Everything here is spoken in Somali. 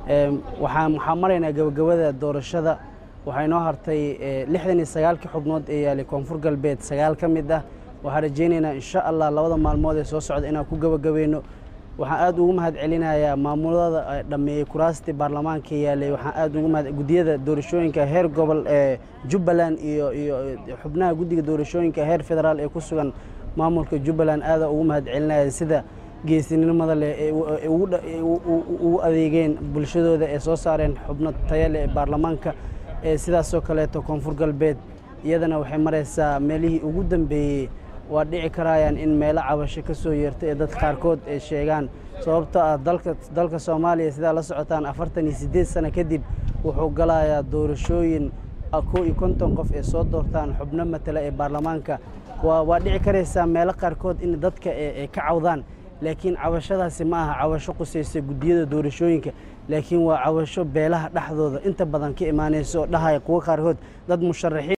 waxaan waxaan maraynaa gabagabada doorashada waxaa inoo hartay lixdan iyo sagaalkii xubnood ee yaalay koonfur galbeed sagaal ka mid ah waxaan rajaynaynaa insha allah labada maalmood ee soo socda inaan ku gabagabayno waxaan aad ugu mahad celinayaa maamulada dhammeeyey kuraastii baarlamaanka yaalay waxaan aad ugu mahad guddiyada doorashooyinka heer gobol ee jubbaland iyo iyo xubnaha guddiga doorashooyinka heer federaal ee ku sugan maamulka jubbaland aada ugu mahad celinaya sida geesinimada leh ee ugu adeegeen bulshadooda ee soo saareen xubno taya leh ee baarlamaanka ee sidaasoo kaleeto koonfur galbeed iyadana waxay maraysaa meelihii ugu dambeeyey waa dhici karayaan in meelo cabasho ka soo yeerta ee dadka qaarkood ay sheegaan sababtoo ah dalka dalka soomaaliya sidaa la socotaan afartan iyo siddeed sano kadib wuxuu galayaa doorashooyin kow iyo konton qof ee soo doortaan xubno matala ee baarlamaanka waa dhici karaysaa meelo qaarkood in dadka ay ka cawdaan laakiin cabashadaasi ma aha cabasho qusaysa guddiyada doorashooyinka laakiin waa cabasho beelaha dhexdooda inta badan ka imaanaysa oo dhahaya kuwo qaarkood dad musharaxiin